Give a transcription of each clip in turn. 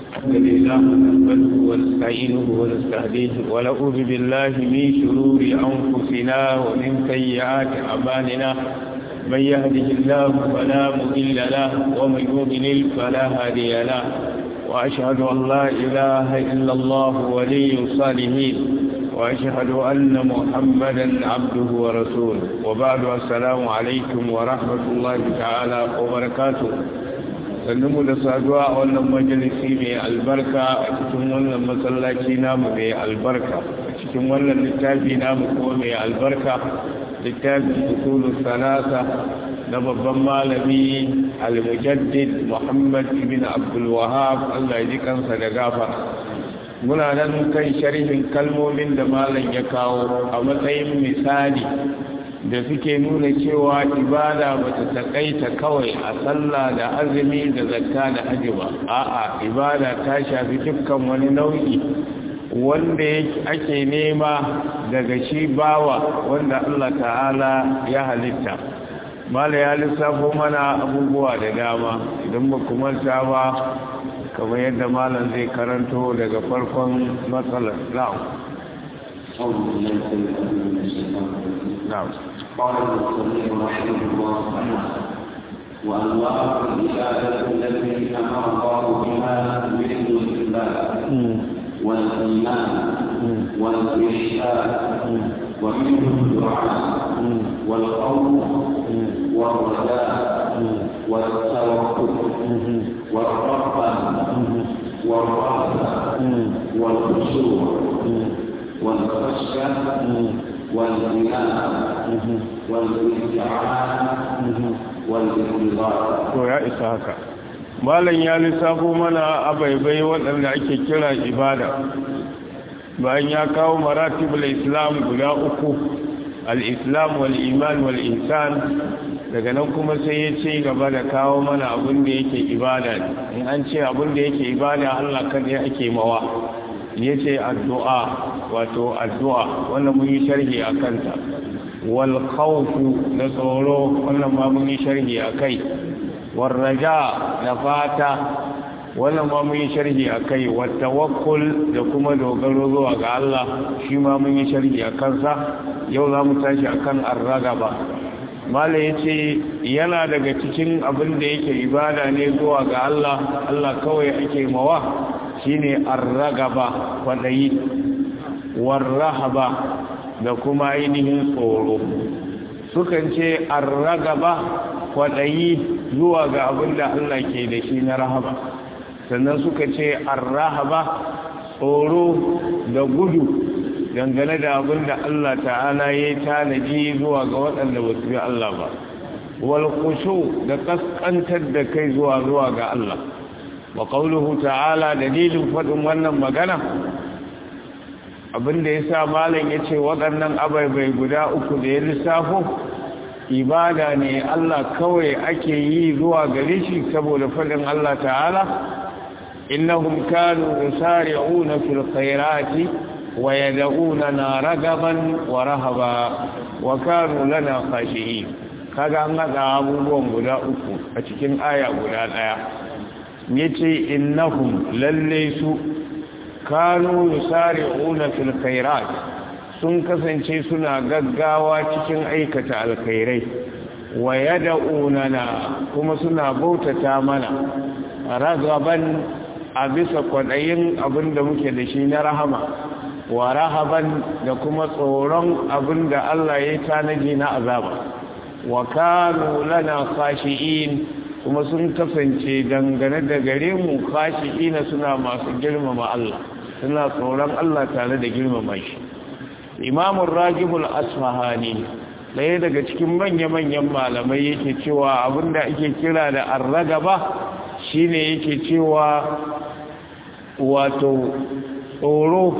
الحمد لله نحمده ونستعينه ونستهديه ونعوذ بالله من شرور أنفسنا ومن سيئات أعمالنا من يهده الله فلا مضل له ومن يضلل فلا هادي له وأشهد أن لا إله إلا الله ولي الصالحين وأشهد أن محمدا عبده ورسوله وبعد السلام عليكم ورحمة الله تعالى وبركاته sannu da saduwa a wannan majalisi mai albarka a cikin wannan masallaci namu mai albarka a cikin wannan littafi namu kuma mai albarka littafin usulun salasa na babban malami al-mujaddid muhammad ibn abdul wahab allah ji kansa da gafa muna nan kan sharhin kalmomin da malam ya kawo a matsayin misali da suke nuna cewa ibada ba ta takaita kawai a sallah da azumi da zakka da haji ba a'a ibada ta shafi dukkan wani nau'i wanda ake nema daga shi bawa wanda Allah ta'ala ya halitta mala ya lissafo mana abubuwa da dama idan ba kuma ta ba kamar yadda malam zai karanto daga farkon matsalar na'am نعم قال المصنف رحمه الله وانواع العباده التي امر الله بها مثل الاسلام والايمان والاحسان ومنه الدعاء والخوف والرجاء والتوكل والرغبه والرهبه والخشوع والخشيه والإيمان والاستعانة والانتظار to ya isa haka malam ya lissafo mana abaibai waɗanda ake kira ibada bayan ya kawo maratibul islam guda uku al-islam wal iman wal ihsan daga nan kuma sai ya ce gaba da kawo mana abin da yake ibada ne in an ce abin da yake ibada Allah kada ake mawa ya ce addu'a wato addu'a wannan mun yi sharhi a kanta wal khawfu na tsoro wannan ma mun yi sharhi a kai wal raja da fata wannan ma mun yi sharhi a kai wal tawakkul da kuma dogaro zuwa ga Allah shi ma mun yi sharhi a kansa yau za mu tashi akan arragaba mala ya ce yana daga cikin abin da yake ibada ne zuwa ga Allah Allah kawai ake mawa shine arragaba kwadayi warrahaba da kuma ainihin tsoro sukan ce arragaba kwadayi zuwa ga abin da Allah ke da shi na rahaba sannan suka ce arrahaba tsoro da gudu dangane da abin da Allah ta'ala ya tanaji zuwa ga waɗanda ba su bi Allah ba wal khushu da kaskantar da kai zuwa zuwa ga Allah wa qawluhu ta'ala dalilin fadin wannan magana abinda yasa malam yace waɗannan abaibai guda uku da ya lissafo ibada ne Allah kawai ake yi zuwa gare shi saboda fadin Allah ta'ala innahum kanu yusari'una fil khairati wa yad'unana ragaban wa rahaba wa kanu lana khashi'in kaga an hada abubuwan guda uku a cikin aya guda daya yace innahum lalle su kanu yusari'una fil khairat sun kasance suna gaggawa cikin aikata alkhairai wa yad'unana kuma suna bautata mana ragaban a bisa kwadayin abinda muke da shi na rahama wa rahaban da kuma tsoron abinda Allah ya tanaji na azaba wa kanu lana khashi'in kuma sun kasance dangane da gare mu khashi'ina suna masu girmama Allah suna tsoron Allah tare da girmama shi imamun ragibul asfahani ɗaya daga cikin manya-manyan malamai yake cewa abinda ake kira da arragaba shine yake cewa wato tsoro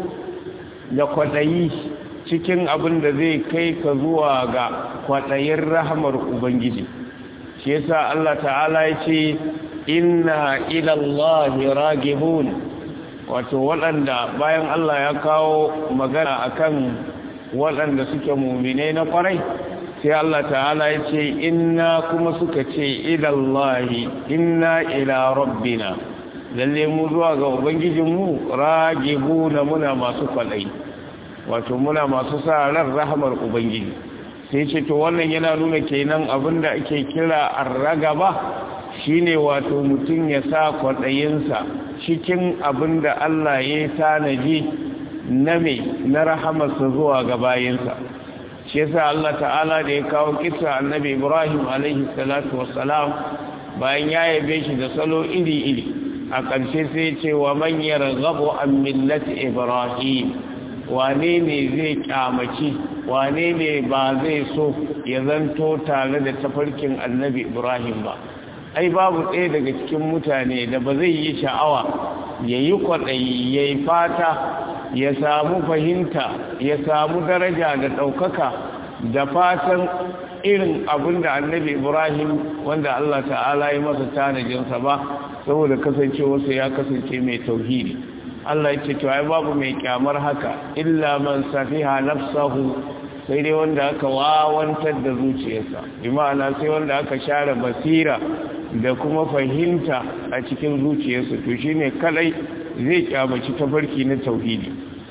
da kwaɗayi cikin abin da zai kai ka zuwa ga kwaɗayin rahamar ubangiji shi yasa Allah ta'ala ya ce inna ilallahi ragibun wato waɗanda bayan Allah ya kawo magana akan waɗanda suke mumine na ƙwarai sai Allah ta'ala ya ce inna kuma suka ce ilallahi inna ila rabbina lalle mu zuwa ga ubangijinmu ragibuna muna masu kwalai wato muna masu sa ran rahamar ubangiji sai ce to wannan yana nuna kenan abinda ake kira arragaba shine wato mutum ya sa kwaɗayinsa cikin abinda Allah ya tanaji na me na rahamarsa zuwa ga bayinsa shi yasa Allah ta'ala da ya kawo kisa annabi Ibrahim alaihi salatu wassalam bayan ya yabe shi da salo iri-iri a ƙarshe sai ce wa man yarghabu an millati Ibrahim wane ne zai kyamaci wane ne ba zai so ya zanto tare da tafarkin annabi Ibrahim ba ai babu ɗaya daga cikin mutane da ba zai yi sha'awa ya yi kwaɗayi ya yi fata ya samu fahimta ya samu daraja da ɗaukaka da fatan irin abin da annabi ibrahim wanda allah ta'ala yi masa tanajinsa ba saboda kasancewarsa ya kasance mai tauhidi allah ya ce to ai babu mai kyamar haka illa man safiha nafsahu sai dai wanda aka wawantar da zuciyarsa bi ma'ana sai wanda aka share basira da kuma fahimta a cikin zuciyarsa to shine kadai zai kyamaci tafarki na tauhidi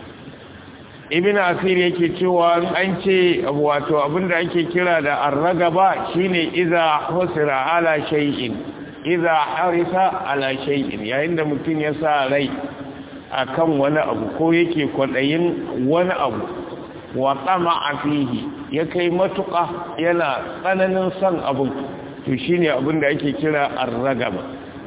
ibn asir yake cewa an ce wato abinda ake kira da arragaba shine iza husira ala shay'in iza harisa ala shay'in yayin da mutum ya sa rai akan wani abu ko yake kwadayin wani abu wa tsama'a fihi ya kai matuƙa yana tsananin son abin to shine abin da ake kira arragaba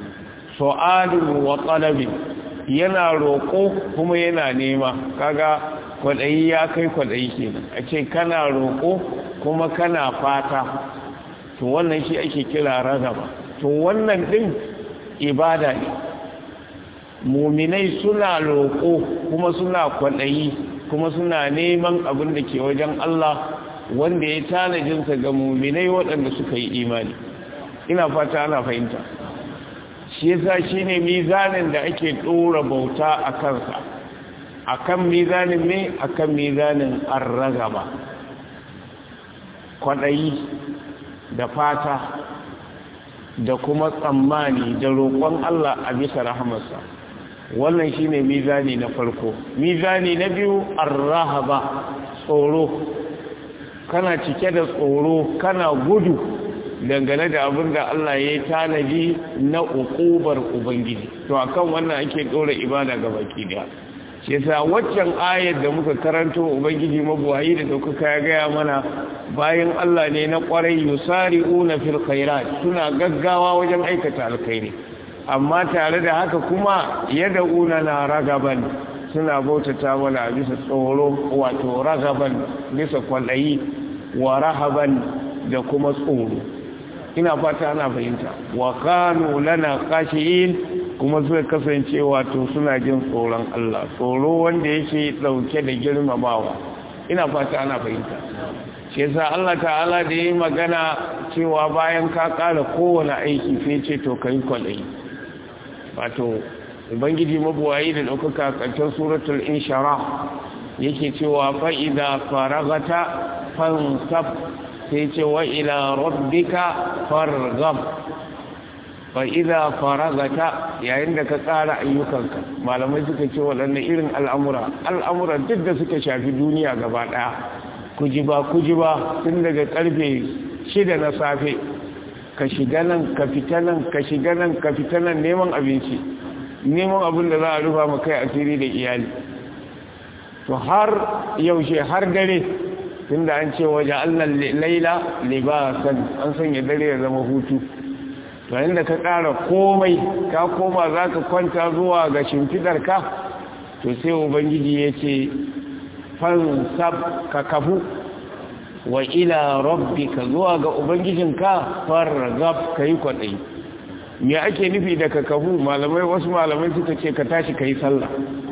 su'alun wa talabin yana roƙo kuma yana nema kaga kwaɗayi ya kai kwaɗayi kenan a ce kana roƙo kuma kana fata to wannan shi ake kira ragaba to wannan ɗin ibada ne muminai suna roƙo kuma suna kwaɗayi kuma suna neman abin da ke wajen Allah wanda ya tanajinsa ga muminai waɗanda suka yi imani ina fata ana fahimta shi yasa shine mizanin da ake ɗora bauta a kansa akan mizanin ne akan mizanin arragaba kwaɗayi da fata da kuma tsammani da roƙon Allah a bisa rahamarsa wannan shine mizani na farko mizani na biyu arrahaba tsoro kana cike da tsoro kana gudu dangane da abin da Allah ya yi tanadi na ukubar ubangiji to akan wannan ake dora ibada ga baki daya shi yasa waccan ayar da muka karanto ubangiji mabuwayi da daukaka ya gaya mana bayan Allah ne na kwarai yusari'una fil khairat suna gaggawa wajen aikata alkhairi amma tare da haka kuma yad'una na ragaban suna bautata mana bisa tsoro wato ragaban bisa kwallayi wa rahaban da kuma tsoro ina fata ana fahimta wa kanu lana khashiin kuma suka kasance wato suna jin tsoron Allah tsoro wanda yake dauke da girmamawa ina fata ana fahimta shi yasa Allah ta'ala da yi magana cewa bayan ka kara kowane aiki sai ce to kai kwalai wato ubangiji mabuwayi da daukaka karshen suratul inshara yake cewa fa idza faragata fansab sai ce wa ila rabbika farghab fa idza faragata yayin da ka tsara ayyukanka malamai suka ce waɗannan irin al'amura al'amura duk da suka shafi duniya gaba ɗaya kujiba kujiba tun daga karfe shida na safe ka shiga nan ka fita nan ka shiga nan ka fita nan neman abinci neman abin da za a rufa ma kai asiri da iyali to har yaushe har dare tunda an ce waje allan laila libasan an sanya dare ya zama hutu to inda ka ƙara komai ka koma za ka kwanta zuwa ga shimfidarka to sai ubangiji ya ce fansab ka kafu wa ila rabbika zuwa ga ubangijinka fargab ka yi kwaɗayi me ake nufi da ka kafu malamai wasu malamai suka ce ka tashi ka yi sallah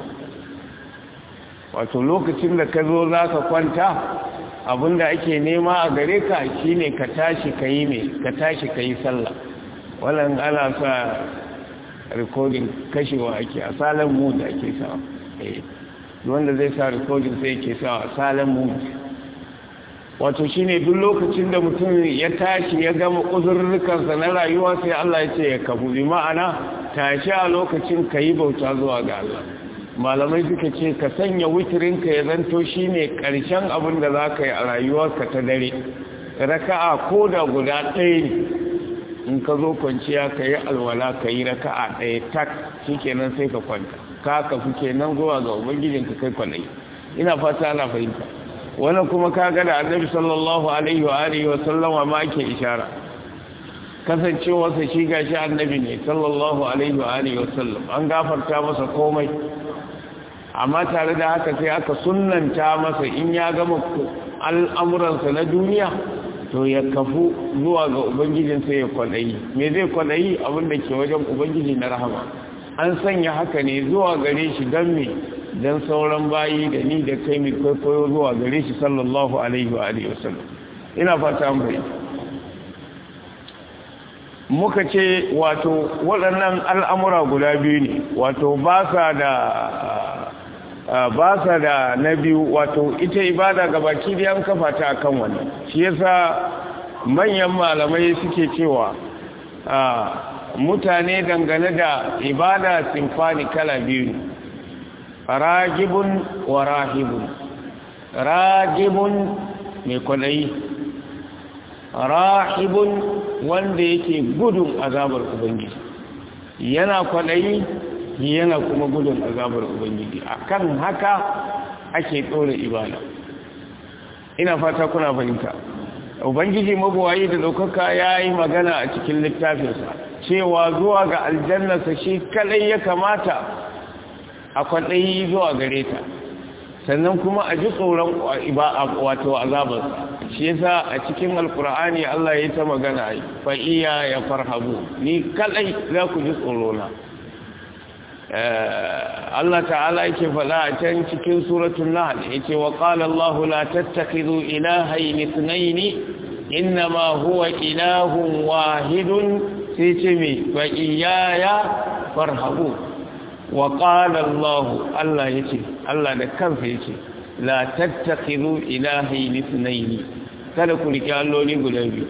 wato lokacin da ka zo za ka kwanta abinda ake nema a gare ka shine ka tashi ka yi mai ka tashi ka yi sallah wannan ana sa rikodin kashewa ake a salon mood ake sawa wanda zai sa rikodin sai ke sawa salon mood wato shine duk lokacin da mutum ya tashi ya gama uzurrukansa na rayuwa sai Allah ya ce ya kafu bi ma'ana tashi a lokacin ka yi bauta zuwa ga Allah malamai suka ce ka sanya witirinka ya zanto shi ne ƙarshen abin da za ka yi a rayuwarka ta dare raka'a ko da guda ɗaya ne in ka zo kwanciya ka yi alwala ka yi raka'a ɗaya tak shi kenan sai ka kwanta ka kafi kenan zuwa ga ubangijinka kai kwanai ina fata ana fahimta wannan kuma ka ga da annabi sallallahu alaihi wa alihi wa sallama ma ake ishara kasancewarsa shi gashi annabi ne sallallahu alaihi wa alihi wa sallam an gafarta masa komai amma tare da haka sai aka sunnanta masa in ya gama al'amuransa na duniya to ya kafu zuwa ga ubangijinsa ya kwaɗayi me zai kwaɗayi abinda ke wajen ubangiji na rahama an sanya haka ne zuwa gare shi don me don sauran bayi da ni da kai mai kwaikwayo zuwa gare shi sallallahu alaihi wa alihi wasallam ina fata an bai muka ce wato waɗannan al'amura guda biyu ne wato ba sa da ba sa da na biyu wato ita ibada ga baki da yan kafa ta akan wani shi yasa manyan malamai suke cewa mutane dangane da ibada simfani kala biyu ne ragibun wa rahibun ragibun mai kwanayi rahibun wanda yake gudun azabar ubangiji yana kwanayi yana kuma gudun azabar ubangiji akan haka ake ɗora ibada ina fata kuna fahimta ubangiji mabuwayi da ɗaukaka ya yi magana a cikin littafinsa cewa zuwa ga aljannarsa shi kadai ya kamata a kwaɗayi zuwa gare ta sannan kuma a ji tsoron wato azabarsa shi yasa a cikin alkur'ani Allah ya ta magana fa iya ya farhabu ni kadai za ku ji tsorona Allah ta'ala yake faɗa a can cikin suratul nahl yace wa qala Allahu la tattakhidhu ilahayn ithnayn inma huwa ilahun wahidun sai ce me fa iyaya farhabu wa qala Allah Allah yace Allah da kansa yace la tattakhidhu ilahayn ithnayn kada ku rike alloli guda biyu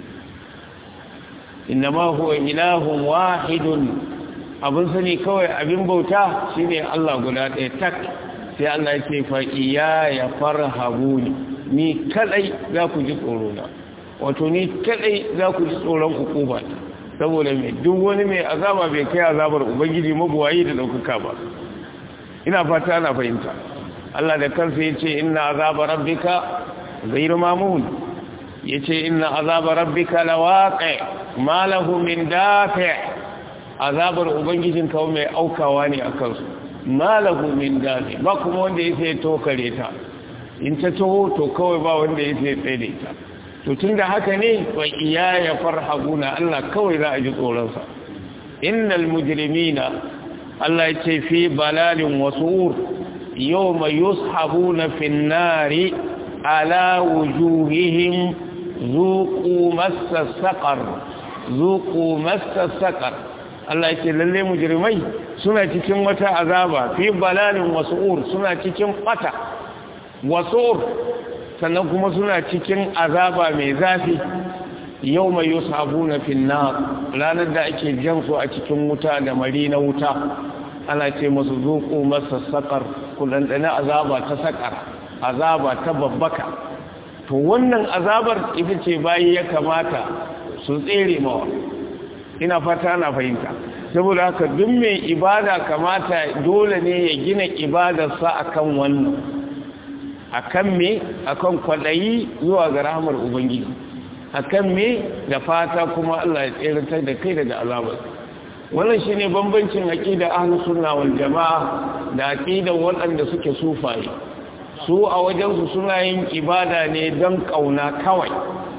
inma huwa ilahun wahidun abin sani kawai abin bauta shine Allah guda ɗaya tak sai Allah ya ce fa iya ya farhabu ni ni kadai za ku ji tsoro na wato ni kadai za ku ji tsoron hukuma saboda mai duk wani mai azaba bai kai azabar ubangiji mabuwayi da daukaka ba ina fata ana fahimta Allah da kansa ya ce inna azaba rabbika ghayru mamun yace inna azaba rabbika lawaqi ma lahu min dafi' azabar ubangijin kawo mai aukawa ne a kansu malahu min dami ba kuma wanda ya sai tokare ta in ta taho to kawai ba wanda ya sai tsaye ta to tun da haka ne wa iya ya farhaguna Allah kawai za a ji tsoronsa innal mujrimina Allah ya ce fi balalin wasu yau mai yushabuna fin nari ala wujuhihim zuqu massa saqar zuqu massa saqar Allah ce lalle mujrimai suna cikin wata azaba fi balalin wasu'ur suna cikin bata wasu'ur sannan kuma suna cikin azaba mai zafi yau mai yusabuna fin nar ranar da ake jan su a cikin wuta da mari na wuta ana ce masu zuku masa sakar kudandana azaba ta sakar azaba ta babbaka to wannan azabar ita ce bayi ya kamata su tsere mawa ina fata na fahimta saboda haka duk mai ibada kamata dole ne ya gina ibadarsa akan wannan akan me akan kwadayi zuwa ga rahmar ubangiji akan me da fata kuma Allah ya tsiratar da kai daga azabar wannan shine bambancin aqida ahlus sunna wal jamaa da aqida waɗanda suke sufaye su a wajen su suna yin ibada ne don kauna kawai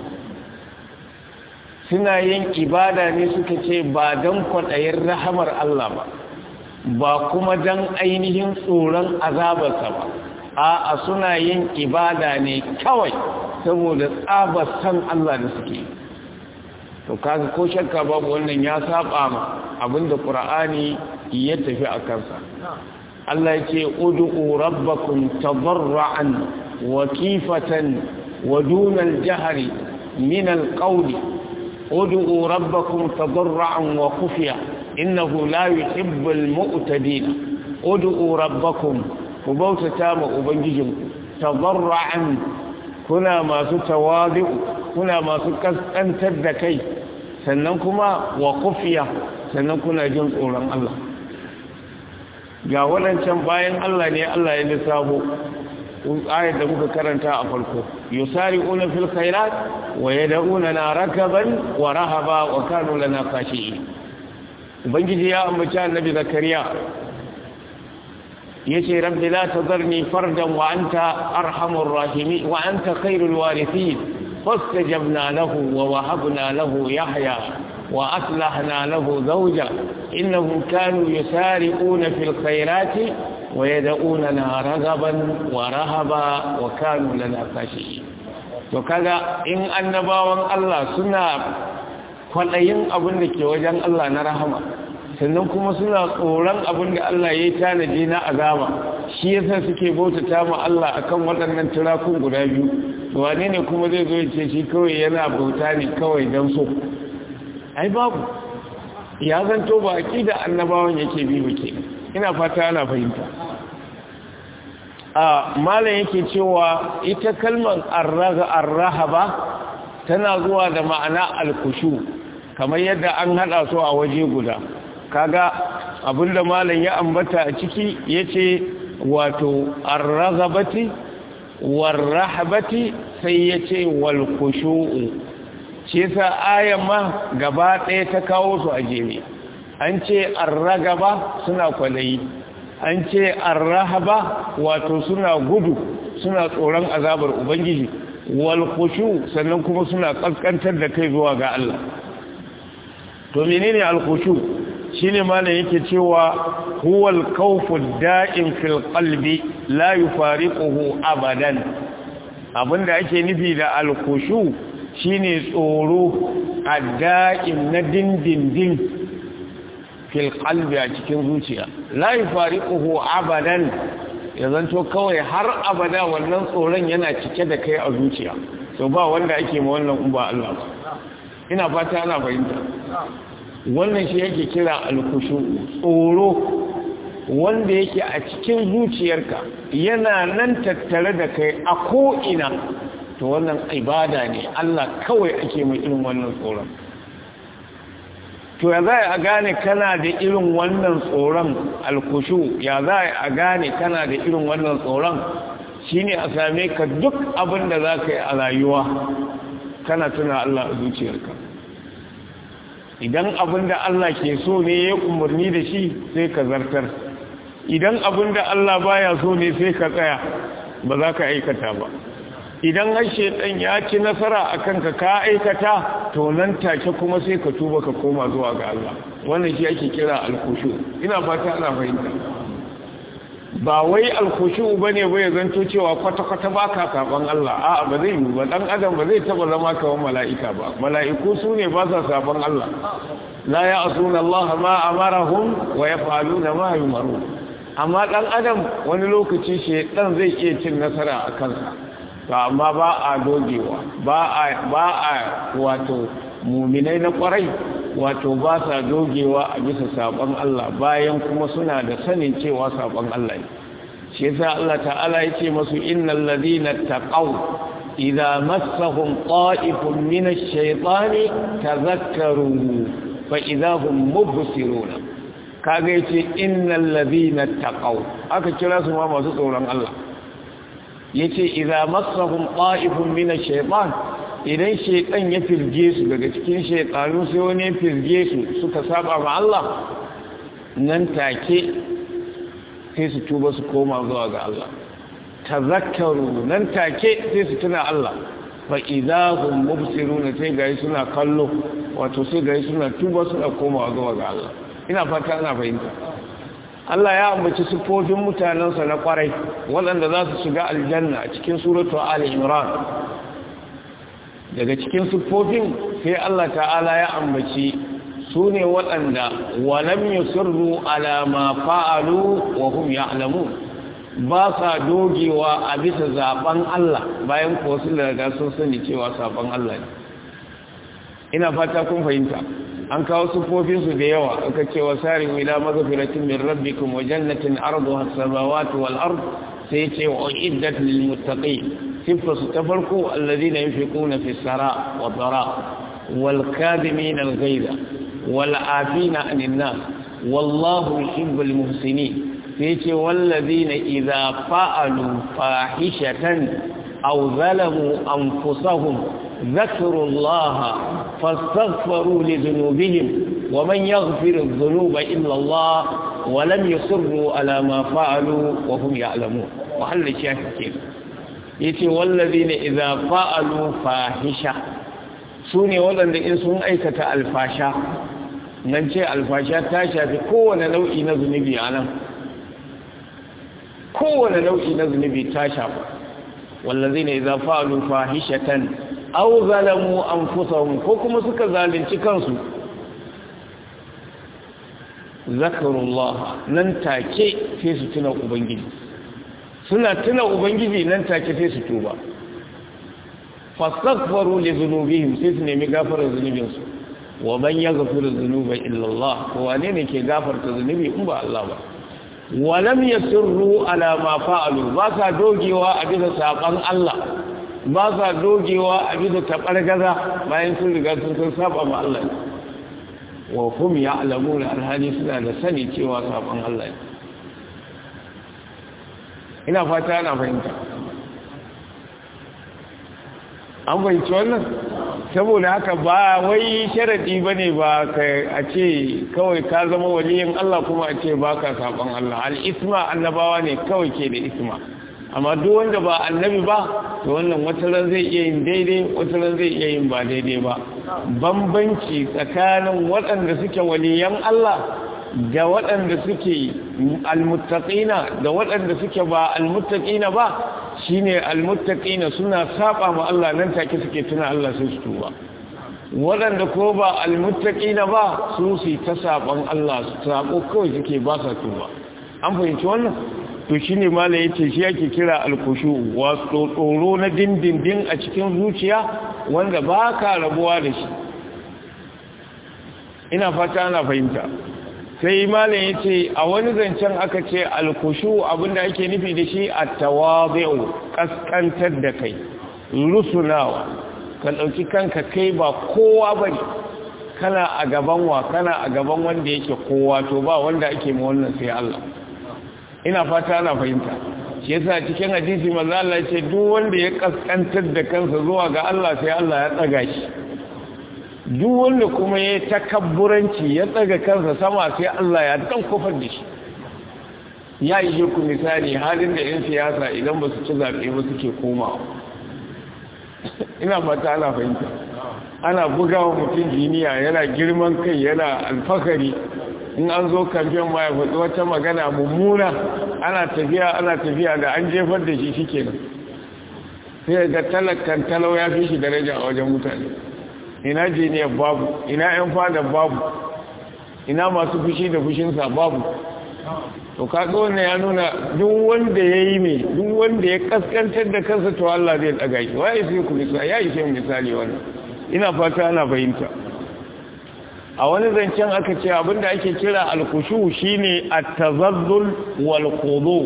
suna yin ibada ne suka ce ba don kwaɗayin rahamar Allah ba ba kuma don ainihin tsoron azabarsa ba a suna yin ibada ne kawai saboda tsabar san Allah da suke to kaga ko shakka babu wannan ya saba ma abinda Qur'ani ya tafi a kansa Allah ya ce ud'u rabbakum tadarruan wa kifatan wa dunal jahri min al-qawli ادعوا ربكم تضرعا وخفيا innahu la yuhibbul mu'tadin ud'u rabbakum ku bautata ma ubangijinku tadarru'an kuna masu tawadu kuna masu kaskantar da kai sannan kuma wa kufiya sannan kuna jin tsoron Allah ga waɗancan bayan Allah ne Allah ya lissafo ayat da muka karanta a farko yusari'una fil khairat wa yad'una na rakaban wa rahaba wa kanu lana khashi'in ubangiji ya ambaci annabi zakariya yace rabbi la tadharni fardan wa anta arhamur rahimin wa anta khairul warithin fastajabna lahu wa wahabna lahu yahya wa aslahna lahu zawja innahum kanu yusari'una fil khairati wa yad'unana ragaban wa rahaba wa kanu lana khashi'in to kaga in annabawan Allah suna kwadayin abin da ke wajen Allah na rahama sannan kuma suna tsoron abin da Allah ya yi tanaji na azaba shi yasa suke bautata ma Allah akan waɗannan turakun guda biyu wane ne kuma zai zo ce shi kawai yana bauta ne kawai don so ai babu ya zanto ba da annabawan yake bi muke ina fata ana fahimta a malam yake cewa ita kalmar arraga arrahaba tana zuwa da ma'ana alkushu kamar yadda an hada su a waje guda kaga abinda malam ya ambata a ciki yace wato ar-raghabati war-rahbati sai yace wal-khushu'u shi yasa ayan ma gaba ɗaya ta kawo su a jere an ce ar-ragaba suna kwalayi an ce ar-rahaba wato suna gudu suna tsoron azabar ubangiji wal-khushu sannan kuma suna kaskantar da kai zuwa ga Allah to menene al-khushu shine malam yake cewa huwal khawfu da'im fil qalbi la yufariquhu abadan abinda ake nufi da al-khushu shine tsoro ad-da'im na dindindin fil qalbi a cikin zuciya la yufariquhu abadan ya zanto kawai har abada wannan tsoron yana cike da kai a zuciya to ba wanda ake ma wannan uba Allah ba ina fata ana fahimta wannan shi yake kira alkushu tsoro wanda yake a cikin zuciyarka yana nan tattare da kai a ko'ina to wannan ibada ne Allah kawai ake mai irin wannan tsoron to ya za a gane kana da irin wannan tsoron alkushu ya za a gane kana da irin wannan tsoron shine a same ka duk abin da za ka yi a rayuwa kana tuna Allah a zuciyarka idan abin da Allah ke so ne ya umarni da shi sai ka zartar idan abin da Allah baya so ne sai ka tsaya ba za ka aikata ba idan har shaitan ya ci nasara a kanka ka aikata to nan take kuma sai ka tuba ka koma zuwa ga Allah wannan shi ake kira alkushu ina fata ana fahimta ba wai alkushu bane bai zanto cewa kwata-kwata baka saban Allah a'a ba zai yi ba dan adam ba zai taba zama kawan mala'ika ba mala'iku su ne ba sa saban Allah la ya'suna Allah ma amarahum wa yaf'aluna ma yumarun amma dan adam wani lokaci shedan zai iya cin nasara a kansa to amma ba a dogewa ba a ba a wato muminai na kwarai wato ba sa dogewa a bisa sabon Allah bayan kuma suna da sanin cewa sabon Allah ne shi yasa Allah ta'ala yace masu innal ladina taqaw idza massahum qa'ifun min ash-shaytani tadhakkaru fa idza hum mubsiruna kaga yace innal ladina taqaw aka kira su ma masu tsoron Allah yace idza massahum qa'ifun min ash-shaytan idan shaytan ya firge su daga cikin shaytanu sai wani ya firge su suka saba ma Allah nan take sai su tuba su koma zuwa ga Allah tazakkaru nan take sai su tuna Allah fa idza hum mubsiruna sai gari suna kallo wato sai gari suna tuba suna koma zuwa ga Allah ina fata ana fahimta Allah ya ambaci siffofin mutanensa na kwarai waɗanda za su shiga aljanna a cikin suratu Ali Imran daga cikin siffofin sai Allah ta'ala ya ambaci su ne waɗanda walam yusirru ala ma fa'alu wa hum ya'lamun ba sa dogewa a bisa zaben Allah bayan ko su daga sun sani cewa saban Allah ne ina fata kun fahimta an kawo sufofinsu da yawa aka ce wa sari ila maghfiratin min rabbikum wa jannatin arduha as-samawati wal ard sai ce wa iddat lil muttaqin sifasu ta farko alladhina yunfiquna fi sara wa dara wal kadhimin al ghayza wal afina 'anil nas wallahu yuhibbul muhsinin sai ce walladhina idza fa'alu fahishatan aw zalamu anfusahum ذكروا الله فاستغفروا لذنوبهم ومن يغفر الذنوب إلا الله ولم يصروا على ما فعلوا وهم يعلمون وحل الشاهد كيف يتي والذين إذا فعلوا فاحشة سوني ولن إن سن أيكة الفاشا ننشي الفاشا تاشا في كون نوعي نذنبي أنا كون نوعي نذنبي تاشا والذين إذا فعلوا فاحشة aw zalamu anfusahum ko kuma suka zalunci kansu zakarullah nan take sai su tuna ubangiji suna tuna ubangiji nan take sai su tuba fastaghfaru li dhunubihim sai su nemi gafarar zunubinsu wa man yaghfiru dhunuba illa Allah ko wane ne ke gafarta zunubi in ba Allah ba wa lam yasirru ala ma fa'alu ba sa dogewa a bisa saban Allah ba sa dogewa a bisa taɓargaza bayan sun riga sun san saba ma Allah wa hum ya'lamuna alhali suna da sani cewa saban Allah ina fata ana fahimta an fahimci wannan saboda haka ba wai sharadi bane ba a ce kawai ka zama waliyin Allah kuma a ce baka saban Allah al-isma annabawa ne kawai ke da isma amma duk wanda ba annabi ba to wannan wataran zai iya yin daidai wataran zai iya yin ba daidai ba bambanci tsakanin waɗanda suke waliyan Allah da waɗanda suke almuttaqina da waɗanda suke ba almuttaqina ba shine almuttaqina suna saba ma Allah nan take suke tuna Allah sai su tuba waɗanda ko ba almuttaqina ba su su ta saban Allah su sabo kawai suke ba sa tuba an fahimci wannan to shi ne mala ya ce shi yake kira alkushu wato tsoro na dindindin a cikin zuciya wanda ba ka rabuwa da shi ina fata ana fahimta sai mala ya ce a wani zancen aka ce alkushu abinda ake nufi da shi a tawabi'u kaskantar da kai rusunawa ka ɗauki kanka kai ba kowa ba ne kana a gaban wa kana a gaban wanda yake kowa to ba wanda ake ma wannan sai Allah ina fata ana fahimta shi yasa cikin hadisi manzo Allah ce duk wanda ya kaskantar da kansa zuwa ga Allah sai Allah ya tsaga shi duk wanda kuma ya takabburanci ya tsaga kansa sama sai Allah ya dan kofar da shi ya yi ku misali halin da yan siyasa idan ba su ci zaɓe ba suke komawa ina fata ana fahimta ana bugawa mutum jiniya yana girman kai yana alfakari in an zo kamfen ma ya faɗi wata magana mummuna ana tafiya ana tafiya da an jefar da shi shike nan sai ga talakan talau ya fi shi daraja a wajen mutane ina jiniyar babu ina yan fada babu ina masu fushi da fushinsa babu to kaga wannan ya nuna duk wanda ya yi mai duk wanda ya kaskantar da kansa to Allah zai daga shi waye sai ku misali ya yi sai misali wannan ina fata ana fahimta a wani zancen aka ce abinda ake kira alkushu shine at-tazazzul wal khudu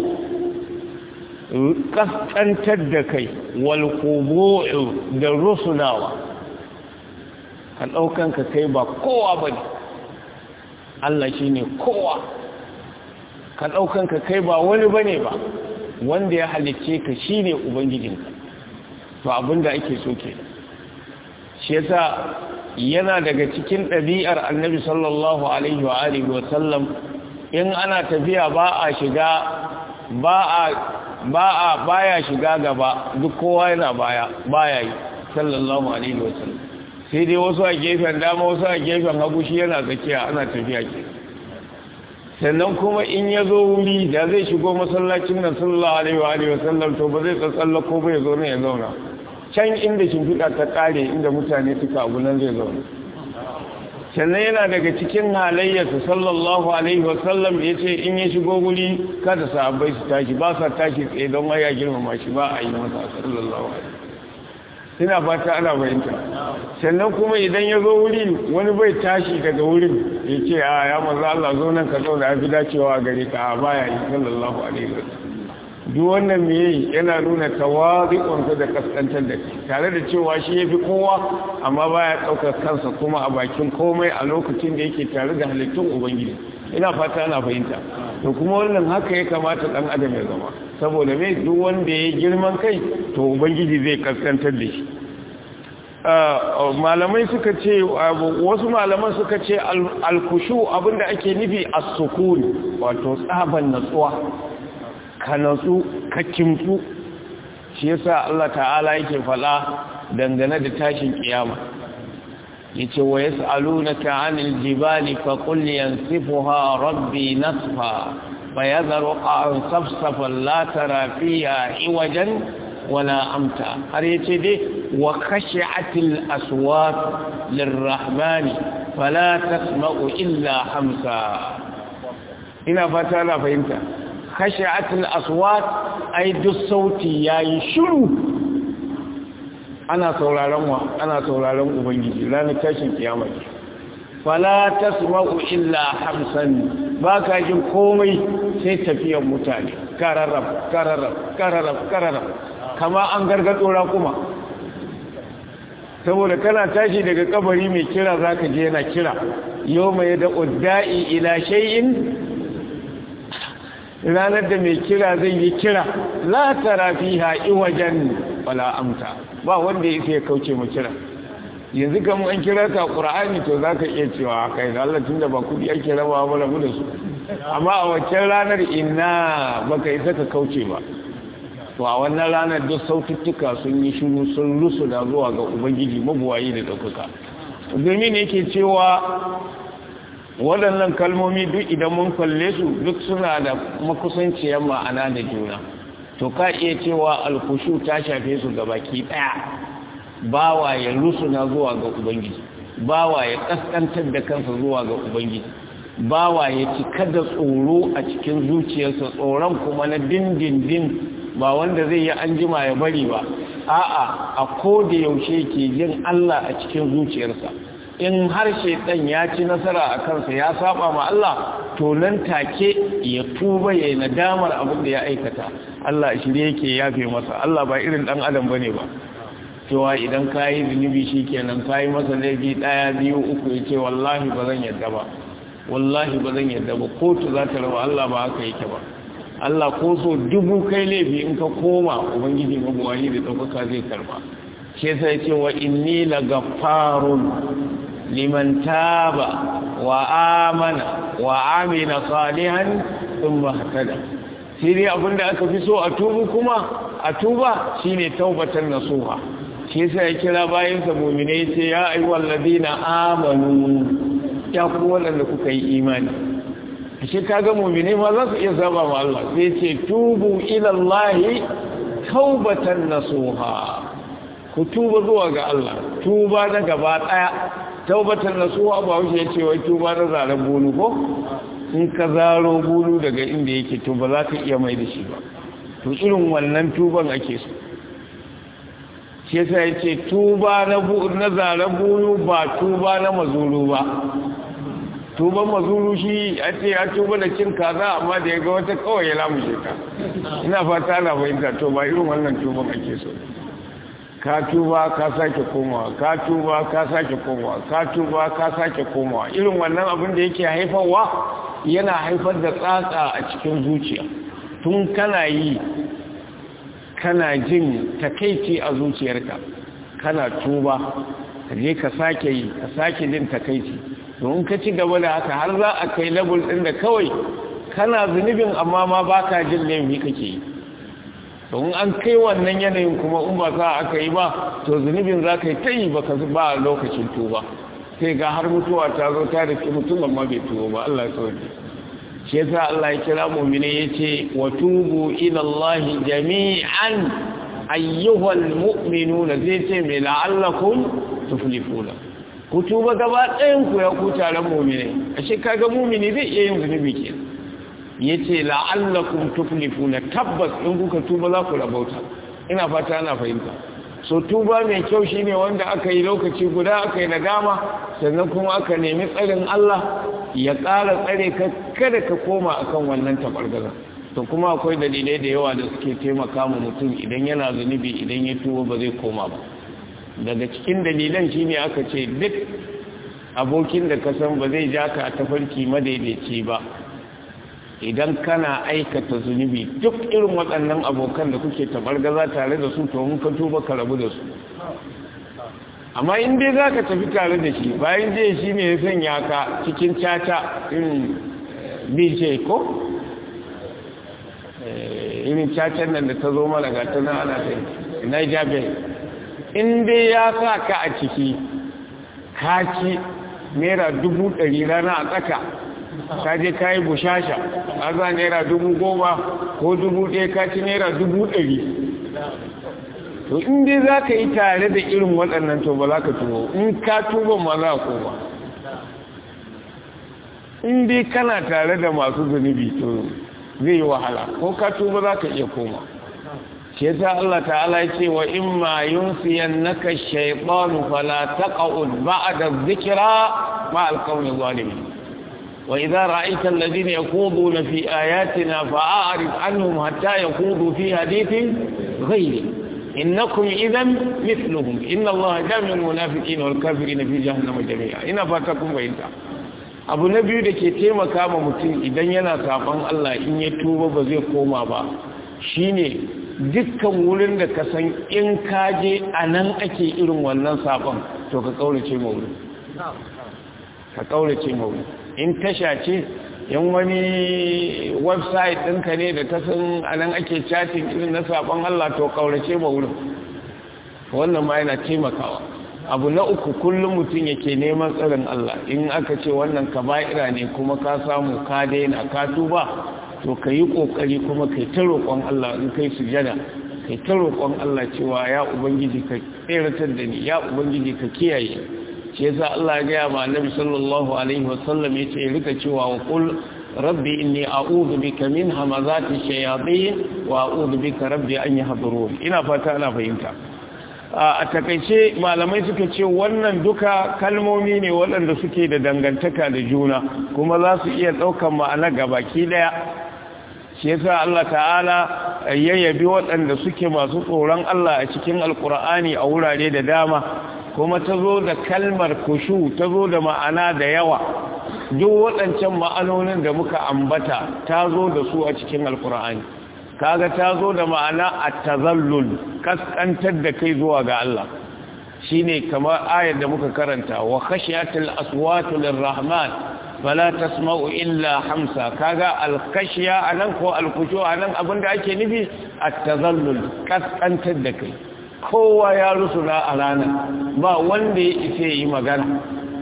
kaskantar da kai wal khudu da rusunawa ka daukan ka kai ba kowa bane Allah shine kowa ka daukan ka kai ba wani bane ba wanda ya halicce ka shine ubangijinka to abinda ake so kenan shi yasa yana daga cikin ɗabi'ar annabi sallallahu alaihi wa alihi wa sallam in ana tafiya ba a shiga ba a ba a baya shiga gaba duk kowa yana baya baya yi sallallahu alaihi wa sallam sai dai wasu a gefen dama wasu a gefen hagu shi yana tsakiya ana tafiya ke sannan kuma in ya zo wuri da zai shigo masallacin nan sallallahu alaihi wa alihi wa sallam to ba zai tsatsallako ba ya zo ne ya zauna can inda shimfiɗa ta ƙare inda mutane suka abu nan zai zaune sannan yana daga cikin halayyarsa sallallahu alaihi wasallam ya ce in ya shigo guri kada sahabbai su tashi ba sa tashi tsaye don waya girmama shi ba a yi masa sallallahu alaihi ina fata ana fahimta sannan kuma idan ya zo wuri wani bai tashi daga wurin ya ce a ya maza Allah zo nan ka zauna ya fi dacewa a gare ka a baya yi sallallahu alaihi wasallam duk wannan me yana nuna tawazi'unsa da kaskantar da tare da cewa shi yafi kowa amma baya daukar kansa kuma a bakin komai a lokacin da yake tare da halittun ubangiji ina fata ana fahimta to kuma wannan haka ya kamata dan adam ya zama saboda me duk wanda ya girman kai to ubangiji zai kaskantar da shi malamai suka ce wasu malaman suka ce alkushu abinda ake nufi as-sukun wato tsaban natsuwa ka natsu ka kimtsu shi yasa Allah ta'ala yake fala dangane da tashin kiyama yace wa yas'alunaka 'anil jibali fa qul yansifuha rabbi nasfa fayadharu an safsafan la tara fiha iwajan wala amta har yace dai wa khashi'atil aswat lirrahmani fala tasma'u illa hamsa ina fata na fahimta khashi'atul aswat ai duk sauti yayi shiru ana sauraron wa ana sauraron ubangiji ranar tashin kiyama fala tasma'u illa hamsan baka jin komai sai tafiyar mutane kararrab kararrab kararrab kararrab kama an gargado kuma saboda kana tashi daga kabari mai kira zaka je yana kira yau mai da udda'i ila shay'in ranar da mai kira zai yi kira la tara fiha iwajan wala amta ba wanda yake ya kauce mu kira yanzu kan an kira ka qur'ani to zaka iya cewa kai da Allah tunda ba kudi ake rabawa ba rabu da su amma a waccan ranar inna baka isa ka kauce ba to a wannan ranar duk saututtuka sun yi shiru sun rusu da zuwa ga ubangiji mabuwayi da ɗaukaka domin yake cewa waɗannan kalmomi duk idan mun kalle su duk suna da makusanciyar ma'ana da juna to ka iya cewa alkushu ta shafe su ga baki ɗaya bawa ya rusuna zuwa ga ubangiji bawa ya kaskantar da kansa zuwa ga ubangiji bawa ya cika da tsoro a cikin zuciyarsa tsoron kuma na dindindin ba wanda zai yi an jima ya bari ba a'a a koda yaushe ke jin Allah a cikin zuciyarsa in har shaitan ya ci nasara a kansa ya saba ma Allah to nan take ya tuba ya yi nadamar abin da ya aikata Allah shi ne yake yafe masa Allah ba irin dan adam bane ba cewa idan ka yi zunubi shi kenan ka yi masa laifi ɗaya biyu uku ya ce wallahi ba zan yadda ba wallahi ba zan yadda ba kotu za ta raba Allah ba haka yake ba Allah ko so dubu kai laifi in ka koma ubangiji mabuwayi da ɗaukaka zai karba shi sai ce wa inni la gaffarun liman taba wa amana wa amina salihan thumma hatada sai dai abinda aka fi so a tubu kuma a tuba shine taubatan nasuha shi yasa ya kira bayan sa mu'mine yace ya ayyuhal ladina amanu ya ku wanda kuka yi imani shi kaga mu'mine ma za su iya saba ma Allah sai ce tubu ila Allah taubatan nasuha ku tuba zuwa ga Allah tuba na gaba daya taubatan nasuha ba wuce yace wai tuba na zaren bulu ko in ka zaro bulu daga inda yake to ba za ka iya mai da shi ba to irin wannan tuban ake so shi yasa yace tuba na na zaren bulu ba tuba na mazuru ba tuban mazuru shi a ce ya tuba da cin kaza amma da ya ga wata kawai ya lamushe ka ina fata na fahimta to ba irin wannan tuban ake so ka tuba ka sake komawa ka tuba ka sake komawa ka tuba ka sake komawa irin wannan abin da yake haifarwa yana haifar da tsatsa a cikin zuciya tun kana yi kana jin takaici a zuciyarka kana tuba ka je ka sake yi ka sake jin takaici don ka ci gaba da haka har za a kai labul ɗin da kawai kana zunubin amma ma ba ka jin laifi kake yi don an kai wannan yanayin kuma in ba sa aka yi ba to zunubin za ka yi ta yi ba ka ba lokacin tuba sai ga har mutuwa ta zo ta da mutum amma bai tuba ba Allah ya sauke shi yasa Allah ya kira mu'mini yace wa tubu ila Allah jami'an ayyuhal mu'minuna zai ce me la'allakum tuflihuna ku tuba gaba ɗayan ku ya ku taron mu'mini ashe kaga mu'mini zai iya yin zunubi ke yace la'allakum tuflihuna tabbas in kuka tuba za ku rabauta ina fata ana fahimta so tuba mai kyau shine wanda aka yi lokaci guda aka yi nadama sannan kuma aka nemi tsarin Allah ya ƙara tsare ka kada ka koma akan wannan tabargaza to kuma akwai dalilai da yawa da suke taimaka ma mutum idan yana zunubi idan ya tuba ba zai koma ba daga cikin dalilan shine aka ce duk abokin da ka san ba zai ja ka a tafarki madaidaici ba idan kana aikata zunubi duk irin waɗannan abokan da kuke tabargaza tare da su to mun ka tuba ka rabu da su amma in dai za ka tafi tare da shi bayan je shi ne ya sanya ka cikin caca irin bj ko irin cacan nan da ta zo mana ga ta nan ana ta niger bay in dai ya sa ka a ciki ka ci naira dubu ɗari rana a tsaka ka je ka yi bushasha ka za naira dubu goma ko dubu ɗaya ka ci naira dubu ɗari to in dai za ka yi tare da irin waɗannan to ba za ka tubo in ka tuba ma za ko ba in dai kana tare da masu zunubi to zai yi wahala ko ka tuba za ka iya koma shi yasa Allah ta'ala ya ce wa in ma yunsiyannaka shaytanu fala taq'ud ba'da dhikra ma al-qawmi zalimin wa idha ra'aita alladhina yakhuduna fi ayatina fa'arid anhum hatta yakhudu fi hadithin ghayri innakum idhan mithluhum inna Allah jami'ul munafiqina wal kafirina fi jahannama jami'a ina fata kun bayyana abu na biyu da ke taimaka ma mutum idan yana saban Allah in ya tuba ba zai koma ba shine dukkan wurin da ka san in kaje a nan ake irin wannan saban to ka kaurace ma wurin ka kaurace ma wurin in tasha ce yan wani website ɗinka ne da ka san a nan ake chatting irin na saban Allah to kaurace ma wurin wannan ma yana taimakawa abu na uku kullum mutum yake neman tsarin Allah in aka ce wannan kaba'ira ne kuma ka samu ka daina ka tuba to ka yi ƙoƙari kuma kai ta roƙon Allah in kai sujada kai ta roƙon Allah cewa ya ubangiji ka tseratar da ni ya ubangiji ka kiyaye shi yasa Allah ya gaya ma annabi sallallahu alaihi wasallam yace ya rika cewa wa qul rabbi inni a'udhu bika min hamazati shayatin wa a'udhu bika rabbi an yahdurun ina fata ana fahimta a takaice malamai suka ce wannan duka kalmomi ne waɗanda suke da dangantaka da juna kuma za su iya ɗaukan ma'ana gabaki ɗaya shi yasa Allah ta'ala ya yabi waɗanda suke masu tsoron Allah a cikin alkur'ani a wurare da dama kuma ta zo da kalmar kushu ta zo da ma'ana da yawa duk waɗancan ma'anonin da muka ambata ta zo da su a cikin alkur'ani kaga ta zo da ma'ana at-tazallul kaskantar da kai zuwa ga Allah shine kamar ayar da muka karanta wa khashiyatul aswatu lirrahman fala tasma'u illa hamsa kaga al-khashiya anan ko al-khushu anan abinda ake nufi at-tazallul kaskantar da kai kowa ya rusuna a ranar ba wanda ya ife yi magana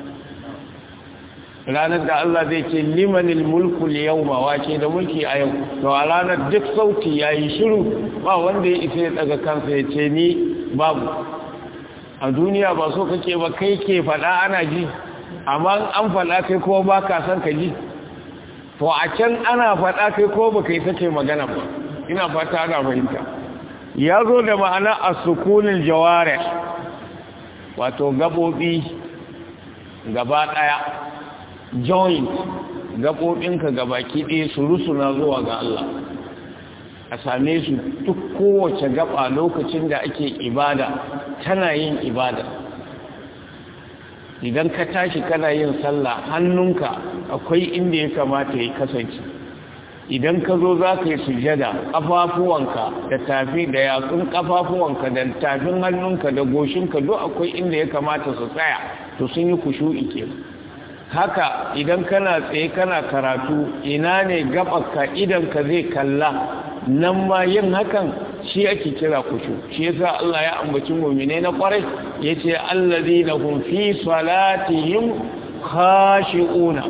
ranar da Allah zai ce limanil mulku yawma wace da mulki a yau to a ranar duk sauti yayi shiru ba wanda ya isa ya daga kansa ya ce ni babu a duniya ba so kake ba kai ke fada ana ji amma an fada kai ko ba ka san ka ji to a can ana fada kai ko ba kai take magana ba ina fata ana fahimta ya zo da ma'ana as-sukunil jawarih wato gabobi gaba daya joint gaɓoɓinka gabaki ɗaya su rusuna zuwa ga Allah a same su duk kowace gaba lokacin da ake ibada tana yin ibada idan ka tashi kana yin sallah hannunka akwai inda ya kamata ya kasance idan ka zo za ka yi sujada ƙafafuwanka da tafi da yatsun ƙafafuwanka da tafin hannunka da goshinka duk akwai inda ya kamata su tsaya to sun yi kushu'i kenan haka idan kana tsaye kana karatu ina ne gabanka idan ka zai kalla nan ma yin hakan shi ake kira kushu shi yasa Allah ya ambaci mu'mine na kwarai yace allazina hum fi salatihim khashi'una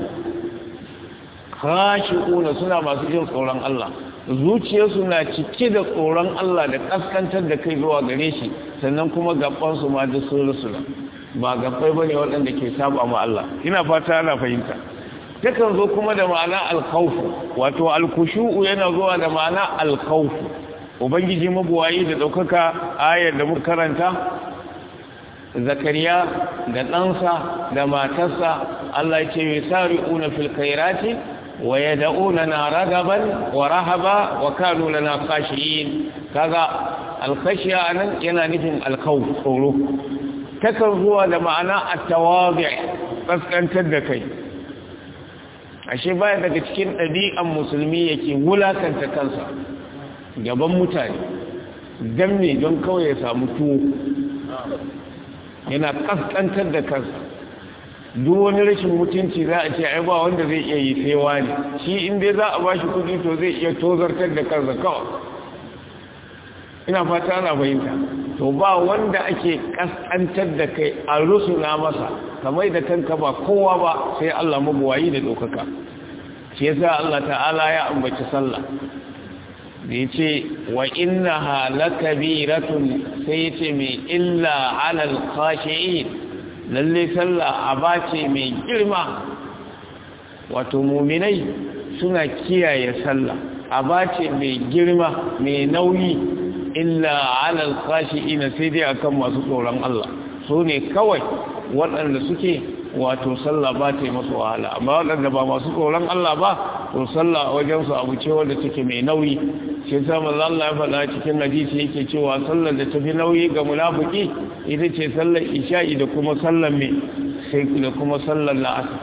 khashi'una suna masu jin tsoron Allah zuciyarsu na cike da tsoron Allah da kaskantar da kai zuwa gare shi sannan kuma gaban su ma duk sun rusula ba gabbai bane waɗanda ke saba ma Allah ina fata ana fahimta takan zo kuma da ma'ana alkhawfu wato alkushu'u yana zuwa da ma'ana alkhawfu ubangiji mabuwayi da ɗaukaka ayar da muka karanta zakariya da ɗansa da matarsa Allah ce mai sari'una fil khairati wa yad'una ragaban wa rahaba wa kanu lana khashiyin kaga alkhashiya anan yana nufin alkhawf tsoro takan zuwa da ma'ana at-tawadi' kaskantar da kai ashe baya daga cikin ɗabi'an musulmi yake wulakanta kansa gaban mutane dan ne don kawai ya samu tuwo yana kaskantar da kansa duk wani rashin mutunci za a ce ai ba wanda zai iya yi sai wani shi in dai za a ba shi kudi to zai iya tozartar da kansa kawai ina fata ana fahimta to ba wanda ake kaskantar da kai a rusuna masa kamar da kanka ba kowa ba sai Allah mabuwayi da dokaka shi yasa Allah ta'ala ya ambaci sallah da ya ce wa inna halakabiratun sai ya ce mai illa alal khashi'in lalle sallah aba ce mai girma wato muminai suna kiyaye sallah aba ce mai girma mai nauyi illa alal khashi'in sai dai akan masu tsoron Allah su ne kawai waɗanda suke wato sallah ba ta yi masu wahala amma waɗanda ba masu tsoron Allah ba to sallah wajensu abu ce wanda take mai nauyi shi yasa manzo Allah ya faɗa cikin hadisi yake cewa sallar da tafi nauyi ga munafiki ita ce sallar isha'i da kuma sallar me sai da kuma sallar la'asar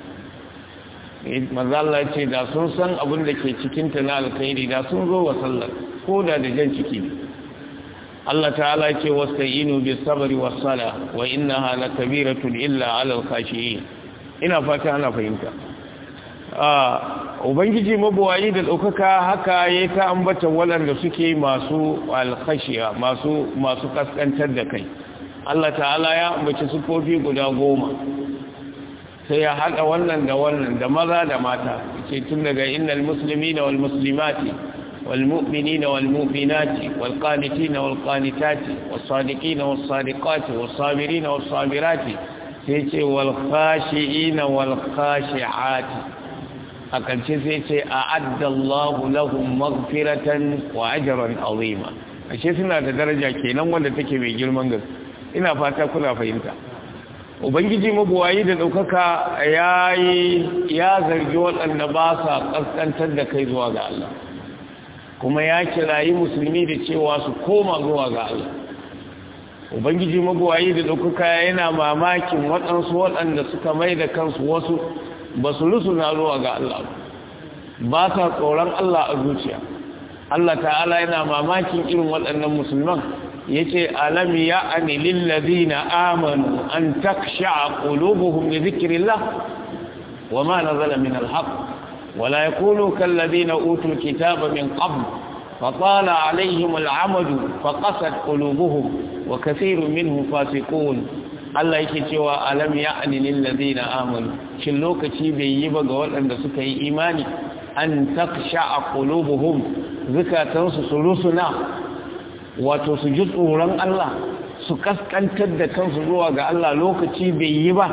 manzo Allah ya ce da sun san abin da ke cikin ta na alkhairi da sun zo wa sallar ko da da jan ciki Allah ta'ala ce wasta'inu bis sabri was sala wa innaha lakabiratun illa 'alal khashiyin ina fata ana fahimta ah ubangiji mabuwayi da daukaka haka yayi ta ambata waɗanda suke masu alkhashiya masu masu kaskantar da kai Allah ta'ala ya ambaci sufofi guda goma sai ya haɗa wannan da wannan da maza da mata ce tun daga innal muslimina wal muslimati والمؤمنين والمؤمنات والقانتين والقانتات والصادقين والصادقات والصابرين والصابرات سيتي والخاشئين والخاشعات أكن سيتي أعد الله لهم مغفرة وأجرا عظيما ashe suna da daraja kenan wanda take mai girman gaske ina fata kuna fahimta ubangiji mabuwayi da ɗaukaka ya ya zargi waɗanda ba sa ƙasƙantar da kai zuwa ga Allah kuma ya kirayi musulmi da cewa su koma zuwa ga Allah ubangiji magwayi da ɗaukaka yana mamakin waɗansu waɗanda suka mai da kansu wasu ba su rusuna zuwa ga Allah ba sa tsoron Allah a zuciya Allah ta'ala yana mamakin irin waɗannan musulman ya ce alam ya ani lillazina amanu an taksha qulubuhum li dhikrillah wa ma nazala min al-haqq ولا يكونوا كالذين أوتوا الكتاب من قبل فطال عليهم العمد فقست قلوبهم وكثير منهم فاسقون Allah yake cewa alam ya'ni lil ladina amanu shin lokaci bai yi ba ga waɗanda suka yi imani an taksha'a qulubuhum zakatansu su rusuna wato su ji tsoron Allah su kaskantar da kansu zuwa ga Allah lokaci bai yi ba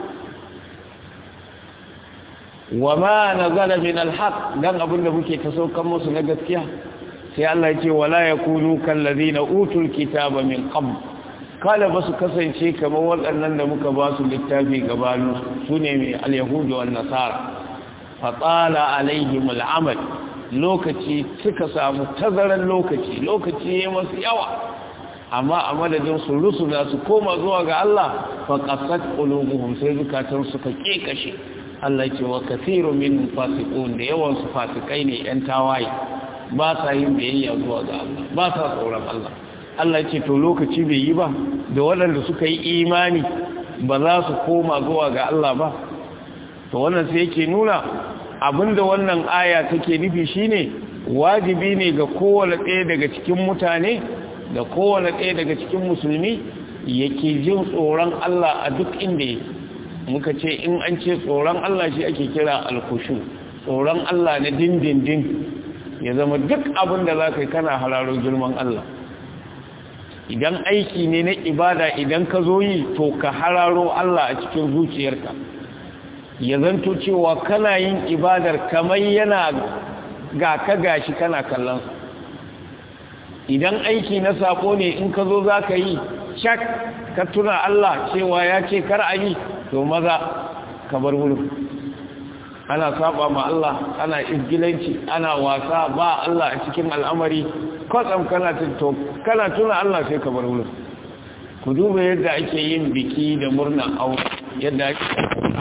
wa ma nazala min alhaq dan abinda muke ta saukan musu na gaskiya sai Allah ya ce wala yakunu kal ladina utul kitaba min qabl kala basu kasance kamar waɗannan da muka ba su littafi gabanu sune mai alyahudu wan nasara fa tala alaihim al'amal lokaci suka samu tazaran lokaci lokaci yayin masu yawa amma a madadin su rusuna su koma zuwa ga Allah fa qasat qulubuhum sai zukatan suka kekashe Allah ce wa kathiru min fasiqun da yawan su fasikai ne yan tawaye ba sa yin biyayya zuwa ga Allah ba sa tsoron Allah Allah ce to lokaci bai yi ba da waɗanda suka yi imani ba za su koma zuwa ga Allah ba to wannan sai yake nuna abinda wannan aya take nufi shine wajibi ne ga kowane ɗaya daga cikin mutane da kowane ɗaya daga cikin musulmi yake jin tsoron Allah a duk inda yake muka ce in an ce tsoron Allah shi ake kira alkushu tsoron Allah na dindindin ya zama duk abin da za ka yi kana hararo girman Allah idan aiki ne na ibada idan ka zo yi to ka hararo Allah a cikin zuciyarka ya zanto cewa kana yin ibadar kamar yana ga ka gashi kana kallon idan aiki na sako ne in ka zo za ka yi shak ka tuna Allah cewa ya ce kar a yi to maza ka bar wurin ana saba ma Allah ana izgilanci ana wasa ba Allah a cikin al'amari kwatsam kana to kana tuna Allah sai ka bar wurin ku duba yadda ake yin biki da murna aure yadda ake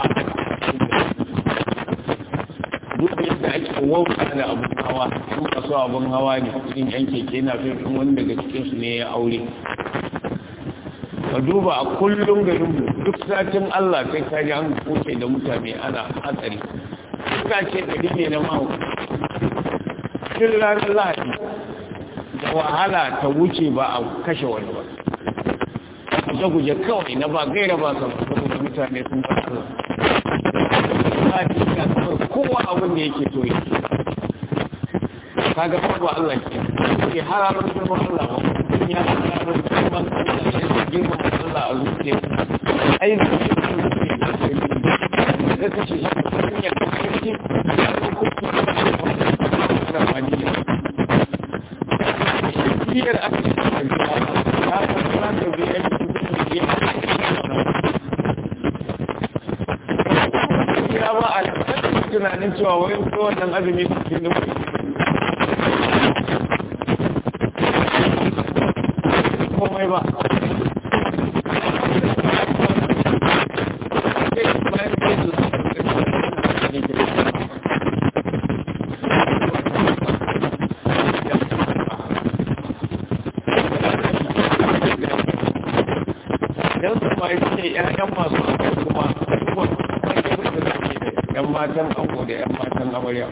duba yadda ake wauta da abun hawa su kaso abun hawa ne cikin yan keke na fi wani daga cikinsu ne ya aure ka duba a kullum garin duk satin Allah sai ka ji an kuce da mutane ana hatsari suka ce gari ne na mahu cikin ranar lahadi da wahala ta wuce ba a kashe wani ba guje-guje kawai na ba gaira ba sa saboda mutane sun ba Allah ba ci ka kawai kowa abin da yake so yake kaga ba Allah ke ke hararar girman Allah ba mutum ya hararar girman Allah ya girman Allah a zuciya ai zuciya da kashe shi ya kashe shi da fadiya biyar aka ce a gida ta fara da biyar ya ba a tunanin cewa wai ko wannan azumi cikin da komai ba ‘ya'yan masu kuma ‘yan matan ango da ‘yan matan amarya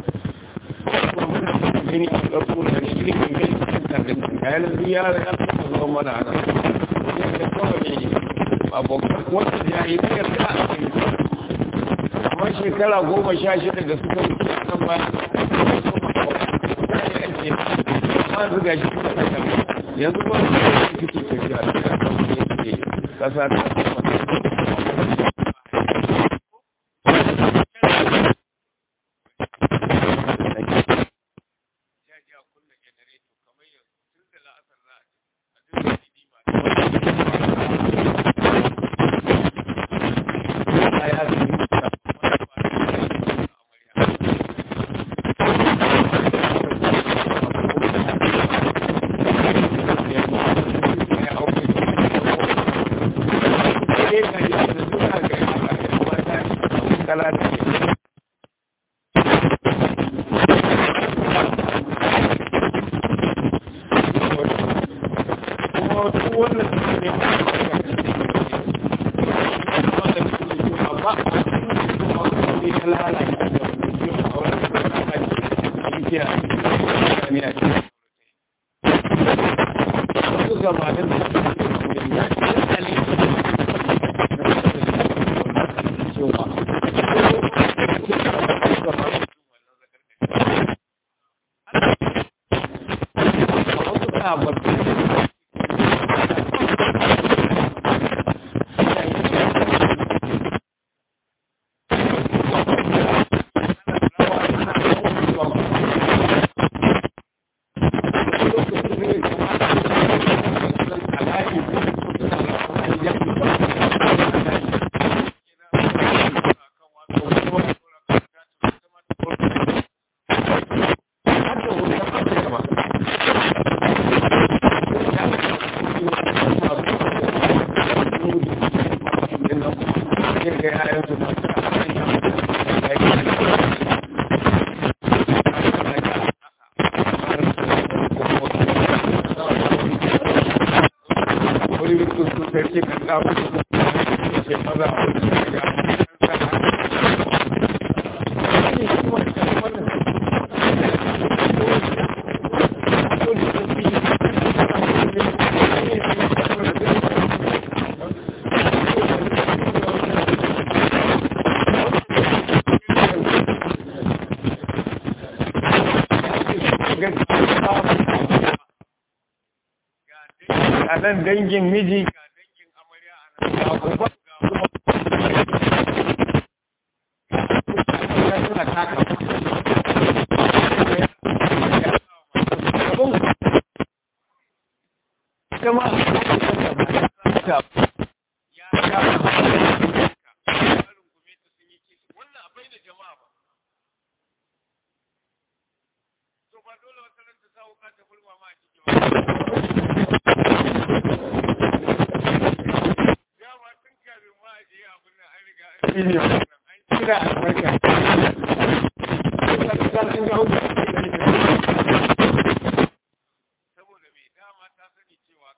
gani a ɗarko da shirin gani cikin kayan ziyara ya fi zuwa mana ana yadda kawai abokan wata jahiliyar da a cikin amma shekara goma sha shida da suka wuce a kan bayan ma zuga shi yanzu ba su yi suke tafiya da kasa ta a nan dangin miji ga dangin amarya a nan ga kuma ga suna taka ita ma ta ya ya wannan abai da jama'a ba to ba dole wata ran ta sa wuka ta bulma ma a cikin ya ma tun kafin ma a je abin nan an riga an kira albarka saboda mai dama ta sani cewa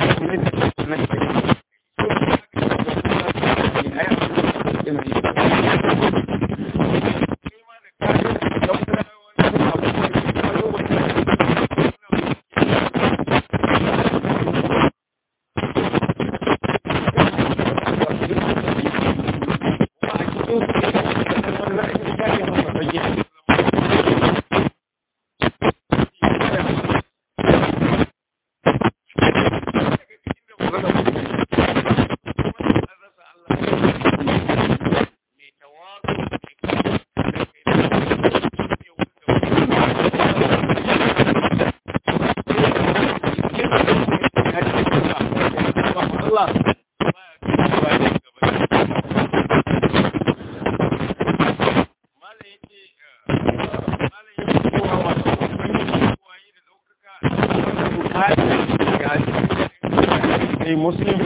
muslim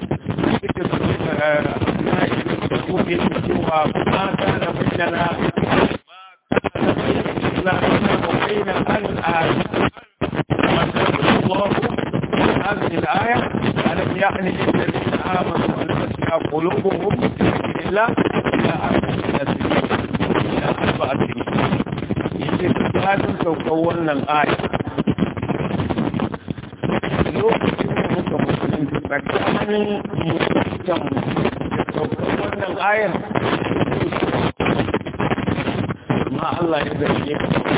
cewa ma kana bayyana وبين الآية الله هذه الآية ألم يعني للذين آمنوا أن تسمع قلوبهم إلا إلى إلى أربعة سنين يجب أن تكون الآية lokacin da muka musulunci tsakanin musuluncan da saukar wannan ayar ma Allah ya zarge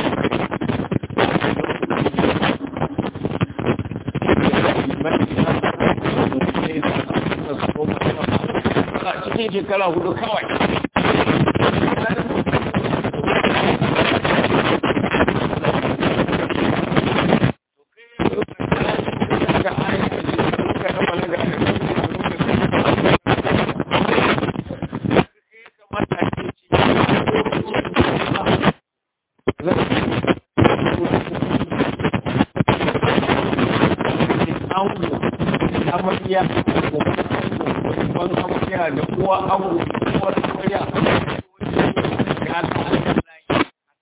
a cikin shekara hudu kawai amarya ban amarya da uwa abu uwar amarya ya ta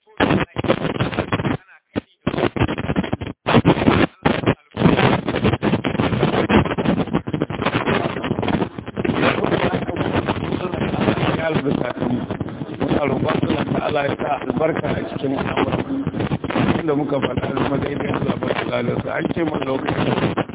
Allah ya sa albarka a cikin al'amuran da muka faɗa da madaidain zaɓar lalata an ce mun lokacin